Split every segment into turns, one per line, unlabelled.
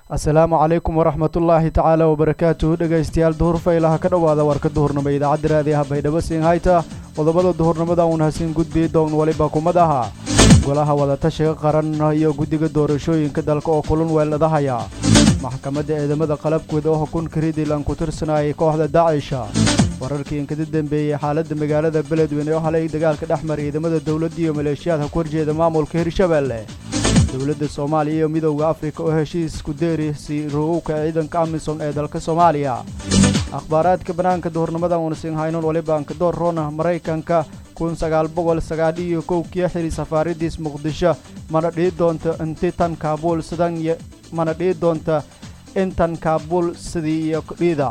asalaamu calaykum waraxmatullaahi tacaala wabarakaatuhu dhegaystayaal duhur faylaha ka dhowaada warka duhurnimo idaacadda raadiyaha baydhabo siin hayta qodobada duhurnimada uun hasiin gudbii down weliba kumad aha golaha wadatashiga qaran iyo guddiga doorashooyinka dalka oo kulun weeladahaya maxkamadda ciidamada qalabkooda oo xukunka ridilan ku tirsanayay kooxda daacisha wararkii inkada dembeeyey xaaladda magaalada beledweyne oo halay dagaalka dhex mara ciidamada dowladda iyo maleeshiyaadka ku horjeeda maamulka hirshabeelle dowladda soomaaliya iyo midowda afrika oo heshiis ku deeri si ru'uwka ciidanka amisom ee dalka soomaaliya akhbaaraadka bannaanka duhurnimada uunasiin haynon walibaanka door rona maraykanka kun sagaal boqol sagaadhiyo kowkiyo xiri safaaridiis muqdisho mana dhihi doonto inti tan kaabuul sidan mana dhihi doonta intan kaabuul sidii iyo dhiida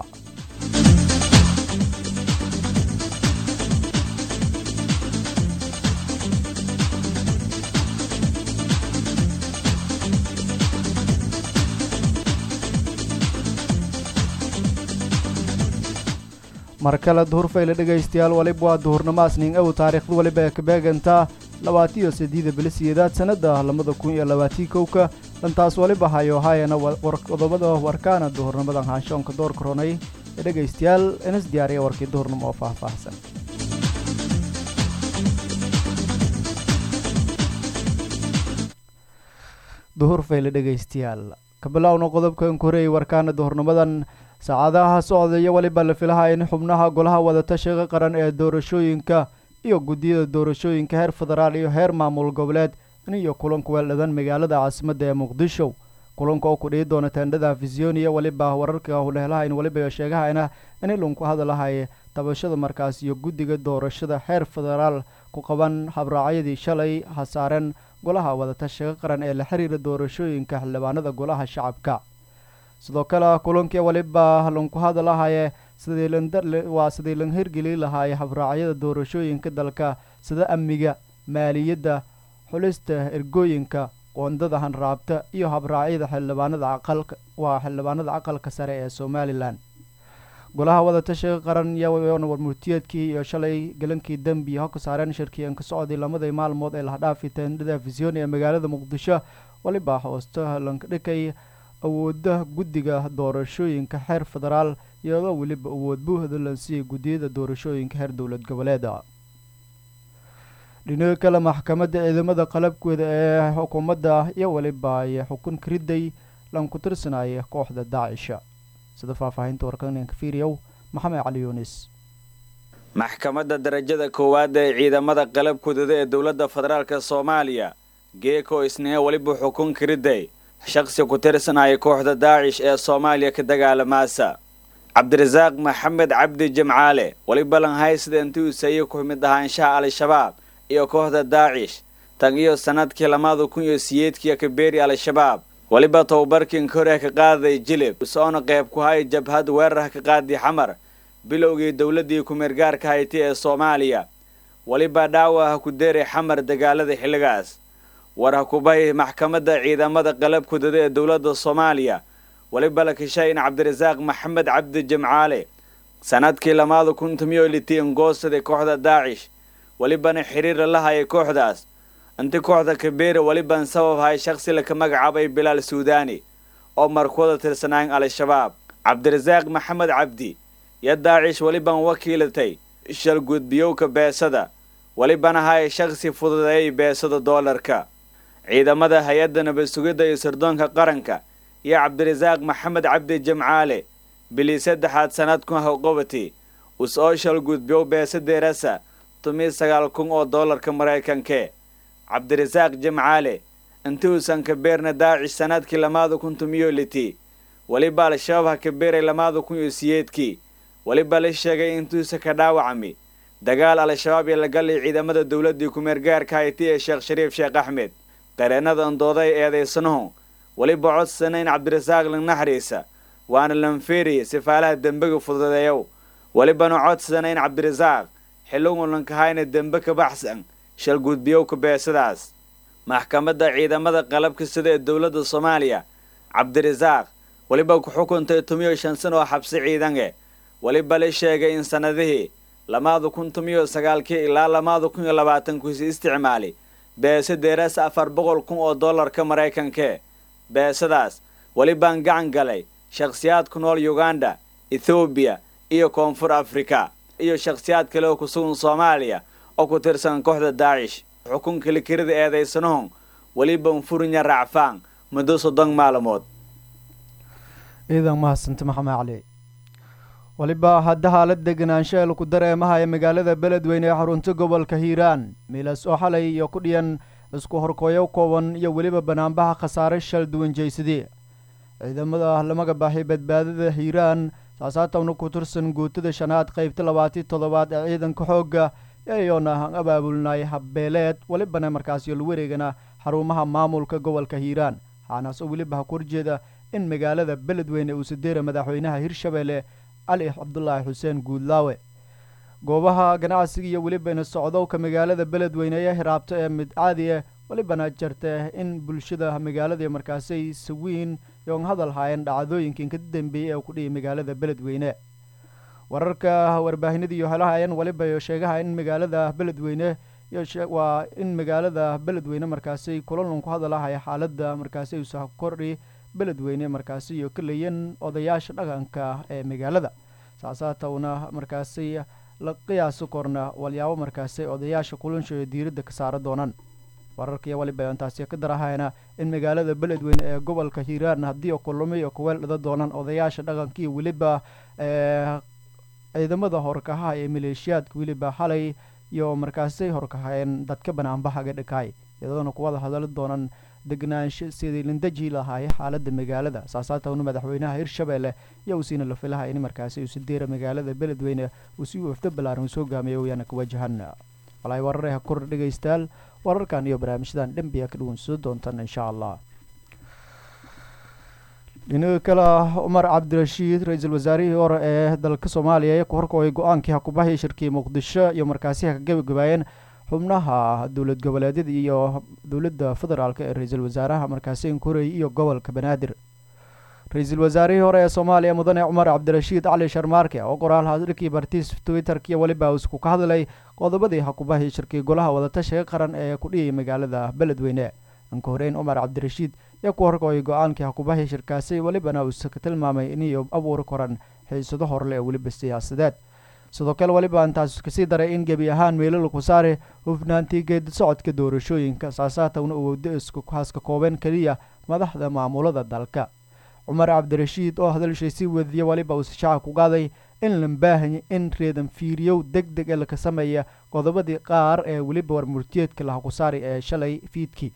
mar kale duhurfayle dhegaystayaal waliba waa duhurnimaasning ow taariikhda waliba ee kabeegantaa labaatiyo sideeda bilisiyeedaad sannada labada kun iyo labaatii kowka dhantaas waliba hayo haayana qodobada warkaana duhurnimadan haanshoonka doorka ronay ee dhegaystayaal inas diyaariya warkii duhurnimo oo faahfaahsan duhurfayle dhegaystayaal kabilowna qodobkan koreeyay warkaana duhurnimadan saacadaha socdaya weliba la filaha in xubnaha golaha wadatashiga qaran ee doorashooyinka iyo guddiyada doorashooyinka heer federaal iyo heer maamul goboleed iyo kulanka weeldhadan magaalada caasimadda ee muqdisho kulanka oo ku dhihi doona teendhada afisyooniya weliba wararka hulehelahayn weliba sheegahayna in ilunku hadalahay tabashada markaas iyo guddiga doorashada heer federaal ku qaban habraacyadii shalay hasaareen golaha wadatashiga qaran ee la xiriira doorashooyinka xildhibaanada golaha shacabka sidoo kale kulankii waliba lanku hadalahaye waa sidii lan hirgeli lahaaye habraacyada doorashooyinka dalka sida amniga maaliyadda xulista ergooyinka qoondada hanraabta iyo habraacyada xildhibaanada aqalka waa xildhibaanada aqalka sare ee somalilan golaha wadatashiga qaran iyoona warmurtiyeedkii iyo shalay galankii dembi ho ka saareen shirkiyan ka socday lamadii maalmood ee lahdhaafi teendhada afisyooni ee magaalada muqdisho waliba hoosta lanka dhikay awooda guddiga doorashooyinka heer federaal iyadoo weliba awood buuhda lansiiyay guddiyada doorashooyinka heer dowlad goboleeda dhinaga kale maxkamadda ciidamada qalabkooda ee xukuumadda iyo weliba ay xukun kariday lanku tirsanaya kooxda daacisha sida faahfaahinta warkaninka fiiriyow maxamed cali yuunis
maxkamadda darajada koowaad ee ciidamada qalabkoodada ee dowladda federaalk soomaaliya geeko isniina weliba xukun kariday shaqsi ku tirsanaya kooxda daacish ee soomaaliya ka dagaalamaasa cabdirasaaq maxamed cabdi jimcaale weliba lanhaysida intii usayey ku mid ahaanshaha al-shabaab iyo kooxda daacish tan iyo sannadkii lamada kun iyo siyeedkiiyo kabeeri al-shabaab weliba tababarkiin koreh ka qaaday jilib usoona qayb ku hay jabhad weerarha ka qaadi xamar bilowgii dowladdii kumeergaarka hayti ee soomaaliya weliba dhaawaha ku deeray xamar dagaalada xilligaas war ha kubay maxkamadda ciidamada qalabkudada ee dowladda soomaaliya weliba la kishay in cabdirasaaq maxamed cabdi jimcaale sannadkii lamaada kun tomiyo litiin goosaday kooxda daacish welibana xiriira la hayay kooxdaas inti kooxda kabeera weliban sabab hay shakhsi laka magacaabay bilaal suudaani oo markuwada tirsanaayn al-shabaab cabdirasaaq maxamed cabdi iyo daacish weliban wakiilatay shalgudbiyowka beesada welibana hay shakhsi fududeeyay beesada doolarka ciidamada hay-adda nabad sugidda iyo sirdoonka qaranka iyo cabdirasaaq maxamed cabdi jimcaale bilii saddexaad sannadkun hawqabati us-oo shalgudbiyow beesadeerasa tumiy sagaal kun oo doolarka maraykankee cabdirasaaq jimcaale inti uusan kabeerna daacish sannadkii lamaada kun tumiyo liti weliba al-shabaab ha kabeeray lamaada kun iyo siyeedkii weliba la sheegay intuusa ka dhaawacmi dagaal al-shabaab iyo lagalay ciidamada dowladdii kumeergaarka hayti ee sheekh shariif sheekh axmed qareennada andooday eedaysanahu weliba codsana in cabdirasaaq lanaxriisa waana lanfeeriya sifaalaha dembiga fududeeyow welibana codsana in cabdirasaaq xilligun lankahayna dembe ka baxsan shalgudbiyowka beesadaas maxkamadda ciidamada qalabka sida ee dowladda soomaaliya cabdirasaaq weliba ku xukuntay tumiyo shan san oo xabsi ciidange weliba la sheegay in sannadihii lamaada kun tumiyo sagaalkii ilaa lamaada kun iyo labaatankuisi isticmaali beese deerasa afar boqol kun oo dollarka maraykankee beesadaas welibaan gacan galay shakhsiyaad ku nool uganda ethoobiya iyo koonfur afrika iyo shakhsiyaad kale oo ku sugan soomaaliya oo ku tirsan kooxda daacish xukunka likirida eedaysanahon weliban furinya raacfaan muddo soddon maalmood
ciidan mahadsanta maxamed cali weliba hadda haalad deganaansho ee laku dareemaha ee magaalada beledweyne ee xarunta gobolka hiiraan miilas oo xalay iyo ku dhiyan isku horkooyo kooban iyo weliba banaanbaha khasaare shal duwan jeysadii ciidamada lamaga baaxay badbaadada hiiraan saasaatawna ku tirsan guutada shanaad qaybta labaati toddobaad ee ciidanka xoogga iyoona abaabulnay habbeeleed welibana markaasi la wareegana xarumaha maamulka gobolka hiiraan waxaanaas oo weliba ha ku horjeeda in magaalada beledweyne uu sadeera madaxweynaha hirshabeelle cali cabdulaahi xuseen guudlaawe goobaha ganacsiga iyo welibana socdowka magaalada beledweyne ee hiraabto ee mid caadi ah welibana jirta in bulshada magaalada markaasay sawiin yoon hadal haayeen dhacdooyinkan ka dambeeyey ee ku dhiyay magaalada beledweyne wararka warbaahinada iyo helaha ayaan weliba sheegaha in magaalada beledweyne waa in magaalada beledweyne markaasi kulanlan ku hadalahaya xaaladda markaasi usa kordhi beledweyne markaasi iyo kaleyan odayaasha dhaqanka ee magaalada saasaatawna markaasi la qiyaasi korna walyaabo markaasi odayaasha kulansho diiradda ka saara doonaan wararkaiyo waliba intaasi ka darahayna in magaalada beledweyne ee gobolka hiiraan haddii kulamo iyo kuweel dhada doonaan odayaasha dhaqanka iyo weliba ciidamada horkahaha ee maleeshiyaadka weliba xalay iyo markaasay horkahayeen dadka banaanbahaga dhakaay iyadoona kuwada hadali doonaan degnaansho sidii lindaji lahaay xaalada magaalada saasaatawna madaxweynaha hirshabeelle iyo usiina la filaha in markaasi uu sideera magaalada beledweyne uu si wafdo ballaaran uu soo gaamiyo wayaana ka wajahan walaay wararaha kor dhegaystayaal wararkan iyo barnaamijyadan dhanbiya ka dhuwan soo doontaan insha allah dhinaga kale cumar cabdirashiid ra-iisul wasaarihii hore ee dalka soomaaliya ee ku horkooyay go-aankii hakubahii shirkii muqdisho iyo markaasi ha ka gebagabaayeen xubnaha dowlad goboleedyada iyo dowladda federaalk ee ra-iisul wasaaraha markaasi inkurey iyo gobolka banaadir ra-iisul wasaarihii hore ee soomaaliya mudane cumar cabdirashiid cali sharmaarke oo qoraal hadalkii bartiis twitterk iyo weliba isku ka hadlay qodobadii hakubahii shirkii golaha wadatashiga qaran ee ku dhiyay magaalada beledweyne anka horeyn cumar cabdirashiid yaa ku horkooyay go-aankii hakubahii shirkaasi welibana uusa ka tilmaamay inay abuuri koran xiisado horle ee weliba siyaasadeed sidoo kale weliba intaas kasii daray in gebi ahaan meelo laku saare hufnaantii geedi socodka doorashooyinka saasaatawna uu wado isku haaska kooban keliya madaxda maamulada dalka cumar cabdirashiid oo hadalshay sii wadiya weliba uu shacab ku qaaday in la baahanya in reedan fiiriyow deg deg ee laka sameeya qodobadii qaar ee weliba warmurtiyeedka lahaku saari ee shalay fiidkii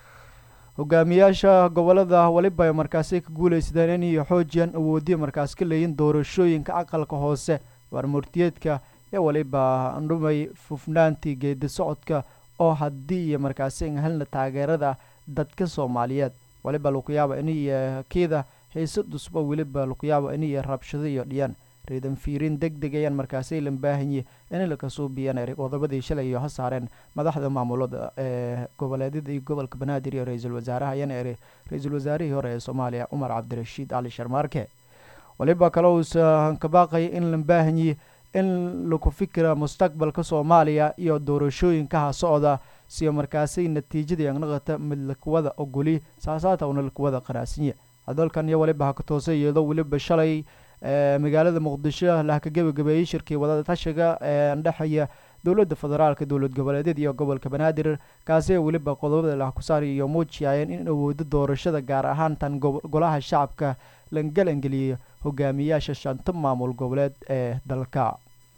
hogaamiyaasha gobolada weliba markaasi ka guulaysadeen inay xoojiyaan awoodiya markaas ka leeyin doorashooyinka aqalka hoose warmurtiyeedka ee weliba dhumay fufnaantii geedi socodka oo haddii iyo markaasi helna taageerada dadka soomaaliyeed weliba lakuyaaba inay kiida xiise dusbo weliba lakuyaaba inay rabshado iyo dhiyaan reedan fiirin deg deg ayaan markaasi la baahanye in lakasoo biyan qodobadii shalay iyo ha saareen madaxda maamulada ee goboleedyada iyo gobolka banaadir iyo ra-iisul wasaaraha ayana eri ra-iisul wasaarihii hore ee soomaaliya cumar cabdirashiid cali sharmaarke weliba kale uusa ka baaqaya in la baahanye in laku fikira mustaqbalka soomaaliya iyo doorashooyinkaha socda siyo markaasi natiijada yanaqata mid lakuwada ogoli saasaatawna lakuwada qanaasinya hadalkan iyo weliba ha ka toosa iyadoo weliba shalay magaalada muqdisho laha ka gebagabeeyey shirkii wadada tashiga ee dhexeeya dowladda federaalka dowlad goboleedyada iyo gobolka banaadir kaasi weliba qodobada laha ku saari iyo muujiyayeen in awoodo doorashada gaar ahaan tan golaha shacabka langalangeliyo hogaamiyaasha shanta maamul goboleed ee dalka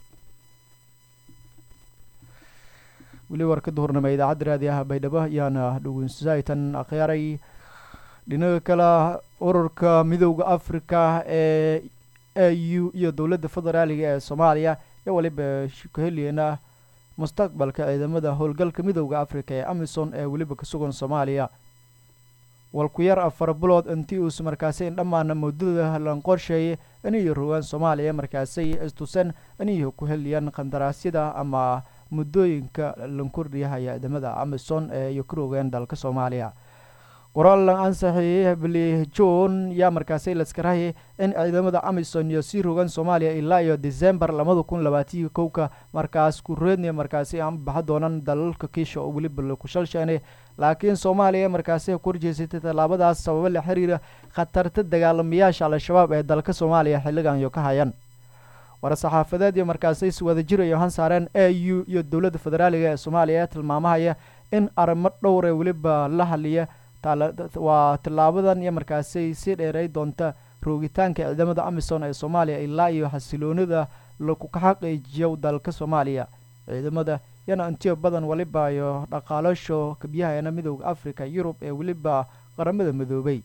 weli war ka duhurnama idaacadda raadiyaha baydhabo ayaana dhegeynsaytan akhyaaray dhinaga kale ururka midowda africa ee a u iyo dowladda federaaliga ee soomaaliya iyo weliba ka heliyana mustaqbalka ciidamada howlgalka midowda africa ee amison ee weliba ka sugan soomaaliya walku-yar afar bilood intii uus markaasi in dhammaana muddada lan qorsheeyay inay rogaan soomaaliya markaasay istuseen inay ku heliyaan qandaraasyada ama muddooyinka lan kordhiyahaya ciidamada amison ee iyo ka rogaan dalka soomaaliya qoraal la ansaxiyey bili john yaa markaasi laskarahayay in ciidamada amisom iyo sii rogan soomaaliya ilaa iyo december labada kun labaatiyo kowka markaas kureedniya markaasi aan baxa doonan dalalka kiisha oo weliba laku shalsheynay laakiin soomaaliya markaasi ku horjeysatay tallaabadaas sababo la xiriira khatarta dagaalamayaasha al-shabaab ee dalka soomaaliya xilligan iyo ka hayaan war-saxaafadeed iyo markaasi is wada jirayo han saareen a u iyo dowladda federaaliga ee soomaaliya ee tilmaamahaya in arrimo dhowre weliba la haliya waa tillaabadan iyo markaasi sii dheeray doonta roogitaanka ciidamada amisom ee soomaaliya ilaa iyo xasiloonida laku ka xaqiijiyo dalka soomaaliya ciidamada yana intiyo badan weliba iyo dhaqaalasho kabyahaena midooda africa yurub ee weliba qaramada midoobay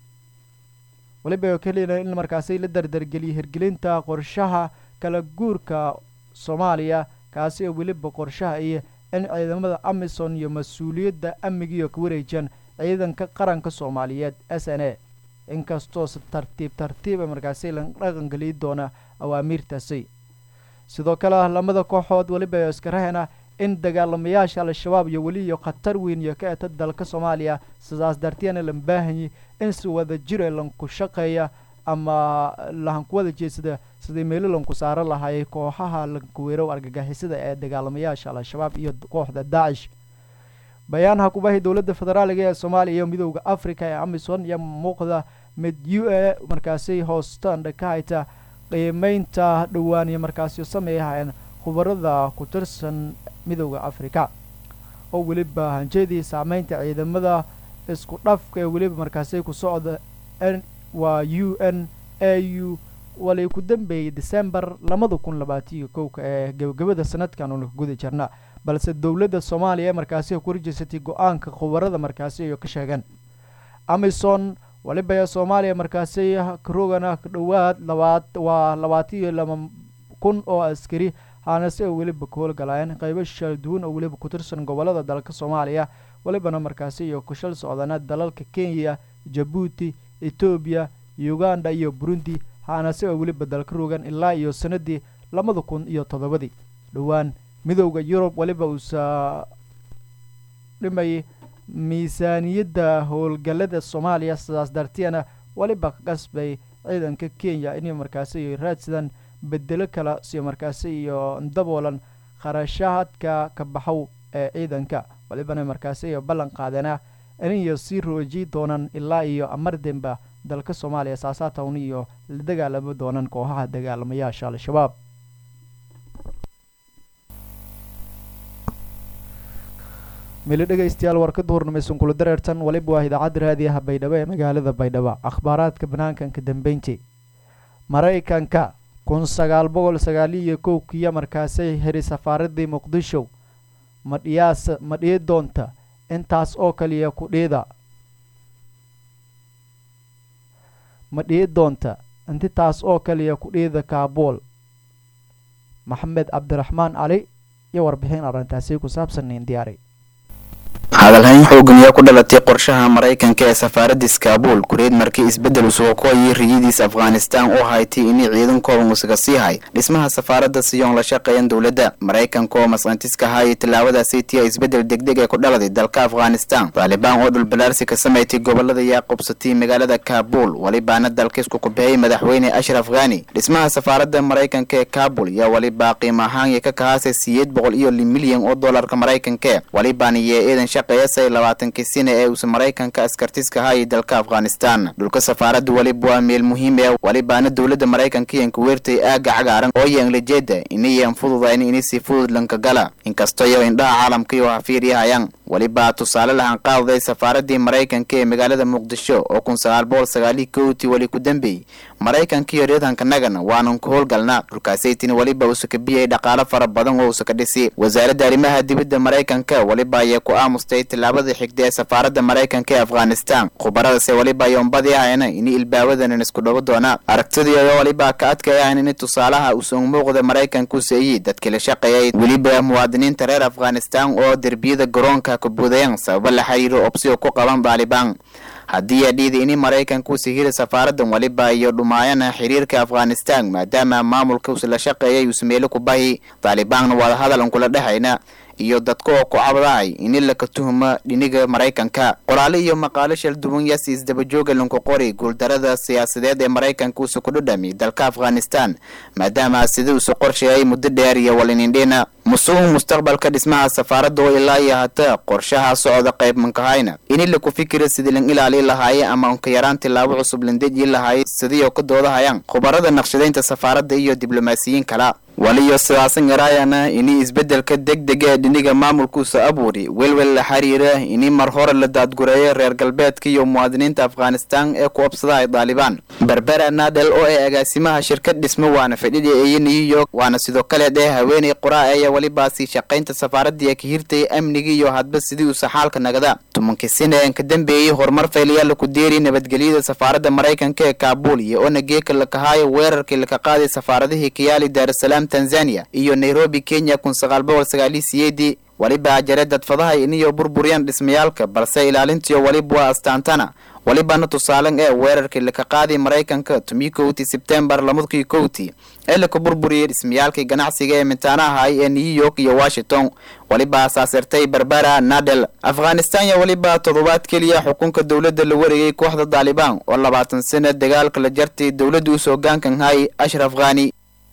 weliba kelina in markaasi la dardargeliyay hirgelinta qorshaha kala guurka soomaaliya kaasi oo weliba qorshaha iyo in ciidamada amisom iyo mas-uuliyadda amnigiiyo ka wareejiyaan ciidanka qaranka soomaaliyeed s n a inkastoo si tartiib tartiiba markaasi la dhaqangeliyi doona awaamiirtaasi sidoo kale lamada kooxood weliba iskarahena in dagaalamayaasha al-shabaab iyo weli iyo khatar weyn iyo ka eta dalka soomaaliya sidaas darteena la baahanyi in si wada jira lanku shaqeeya ama lahanku wada jeedsada sidii meelo lanku saaro lahaayay kooxaha lankuweerow argagixisada ee dagaalamayaasha al-shabaab iyo kooxda daacish bayaan hakubahi dowladda federaaliga ee soomaaliya iyo midooda africa ee amisom iyo muuqda mid u a markaasi hoostandha ka hayta qiimeynta dhowaan iyo markaasi sameeyahayeen khubarada ku tirsan midooda africa oo weliba hanjeedii saameynta ciidamada isku dhafka ee weliba markaasi ku socda waa u n a u walay ku dambeeyey december labada kun labaatiyo kowka ee gebagabada sanadkan uuna guda jirna balse dowladda soomaaliya ee markaasi ku horjeysatay go-aanka khubarada markaasi iyo ka sheegeen amison waliba ee soomaaliya markaasi karogana dhowaad labaad waa labaatiyo laba kun oo askari haanase oo weliba ka howlgalaayeen qeybo shal duwan oo weliba ku tirsan gobolada dalka soomaaliya welibana markaasi iyo kushal socdana dalalka kenya jabuuti etoobiya uganda iyo burundi haanase oo weliba dalka rogan ilaa iyo sanadii labada kun iyo toddobadii dhowaan midowda yurub weliba uusa dhimayay miisaaniyadda howlgallada soomaaliya sidaas darteena weliba ka qasbay ciidanka kenya inay markaasi raadsadaan bedelo kale si markaasi iyo daboolan kharashaadka ka baxow ee ciidanka walibana markaasi iyo ballan qaadeena iniyo sii rooji doonaan ilaa iyo amardemba dalka soomaaliya saasaatown iyo la dagaalami doonaan kooxaha dagaalamayaasha al-shabaab mili dhegaystayaal warka duhurnimeysan kula dareertan waliba waa idaacadda raadiyaha baydhabo ee magaalada baydhabo akhbaaraadka banaankanka dambeynti maraykanka kun sagaal boqol sagaaliyo kowkiya markaasay heri safaaradii muqdisho madhiyaasa madhiyi doonta intaas oo kaliya kudhiida madhiyi doonta intitaas oo kaliya kudhiida kaabuul maxamed cabdiraxmaan cali iyo warbixin arrintaasi ku saabsan in diyaari
hadalhayn xoogan ayaa ku dhalatay qorshaha maraykanka ee safaaradda iskaabuul kureed markii isbeddel usuga ku ayay riyadiis afghanistaan u haytay inay ciidankooda musuga sii hay dhismaha safaaradda siyoon la shaqeeyan dowladda maraykanka oo masqantiska haayay tallaabadaasi tiya isbeddel degdeg ee ku dhaladay dalka afghanistaan taalibaan oo dhulbalaarsi ka samaysay gobolada yaa qubsatay magaalada kaabuul welibaana dalka isku kubahey madaxweyne ashraf khani dhismaha safaaradda maraykanka ee kaabul yaa welibaa qiimo ahaan ka kahaasay siyeed boqol iyo li milyan oo dollarka maraykanka welibaana iyo eedan shaqeeyasay labaatankii sina ee uusa maraykanka askartiska hayay dalka afghanistaan dhulka safaaradda weliba waa meel muhiim ee welibaana dowladda maraykanka iyan ku weertay aaga cagaaran oo yaanlajeeda inayan fududayn ini si fudud lanka gala inkastoyo indhaha caalamka iyo hafiiryahayaan welibaa tusaale lahan qaadaday safaaraddii maraykanka ee magaalada muqdisho oo kun sagaal boqol sagaaliyi kowtii weli ku dambeeyey maraykanka iyo reedhanka nagan waanan ku howlgalnaa dhulkaasaytini weliba uusa ka biyay dhaqaalo fara badan oo uusa ka dhisi wasaaradda arrimaha dibadda maraykanka weliba ayay ku aamustay tillaabada xigda ee safaaradda maraykanka ee afghanistaan khubaradase weliba yombadii ahayna ini ilbaawadan isku dhawo doonaa aragtidii oo weliba ka adkayahan ini tusaalaha uusan muuqda maraykanka u seeyey dadkii la shaqeeyay weliba muwaadiniinta reer afghanistaan oo derbiyada garoonka kabuudayan sababo la xiriiro obsiyo ku qaban baalibaan haddii adhiida ini maraykanka usi hiri safaaradan weliba iyo dhumaayana xiriirka afghanistaan maadaama maamulka usi la shaqeeyay uusa meelo ku bahi taalibaanna wada hadalan kula dhexayna iyo dadka oo ku cabdahay ini laka tuhuma dhiniga maraykanka qoraale iyo maqaalo shalduwan yaasi isdabajooga lanku qori guuldarada siyaasadeed ee maraykanka uusa ku dhadhami dalka afghanistan maadaama sida uusa qorsheeyay muddo dheer iyo walinindhina musugu mustaqbalka dhismaha safaaradda oo ilaa iyo hata qorshaha socda qayb mankahayna ini laku fikira sidii lan ilaali lahaaye ama unka yaraan tilaabo cusub landeji lahaaye sidiioo ka doodahayaan khubarada naqshadaynta safaaradda iyo diblomaasiyiin kala waliyo sidaasan yaraayana ini isbeddelka degdega ee dhiniga maamulkuusa abuuri welwel la xiriira ini mar hore la daadgureeyo reer galbeedka iyo muwaadiniinta afghanistan ee ku obsadahay daalibaan berbera nadel oo ee agaasimaha shirkad dhismo waana fadhida eeyo new york waana sidoo kale dhee haweeney qoraa aya welibaasi shaqaynta safaaradii ka hirtay amniga iyo hadba sidii uusa xaalka nagada tumankii sina een ka dambeeyey horumar faylayaal ku deeri nabadgelyada safaaradda maraykanka ee kaabul iyo ona geeka lakahaayo weerarkii laka qaaday safaaradihii kayaali daarusalaam tanzania iyo nairobi kenya kun sagaal boqol sagaaliyo siyeedii weliba ajare dadfadaha iniyo burburiyaan dhismayaalka balse ilaalintiyo weliba waa astaantana welibana tusaalen ee weerarkii laka qaaday maraykanka tumii kowtii sebtembar lamadkii kowtii ee laka burburiyey dhismayaalkii ganacsiga ee mintaanahay ee new york iyo washington weliba asaasirtay berbera nadel afghanistan ya weliba toddobaad keliya xukunka dowladda la wareegay kooxda daalibaan oo labaatan sano dagaalka la jartay dowladda uus hogaankan hay ashraf khani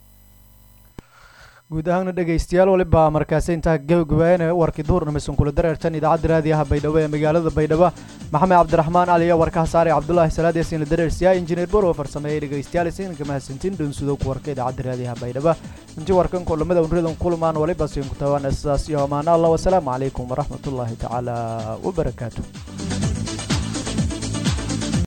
guud ahaana dhegaystayaal waliba markaasi intaa gabagabaayana warkii duhurnamisan kula dareertan idaacadda raadiyaha baydhabo ee magaalada baydhabo maxamed cabdiraxmaan cali iyo warkaha saare cabdulaahi salaad yaasiin la dareersiyaa injineer borow farsameeyey dhegaystayaal isiinka mahadsantiin dhunsudo ku warka idaacadda raadiyaha baydhabo intii warkan kulamada unridan kulmaan waliba siin ku tabaan sidaas iyo amaana allah wasalaamu calaykum waraxmatullaahi tacaala wabarakaatu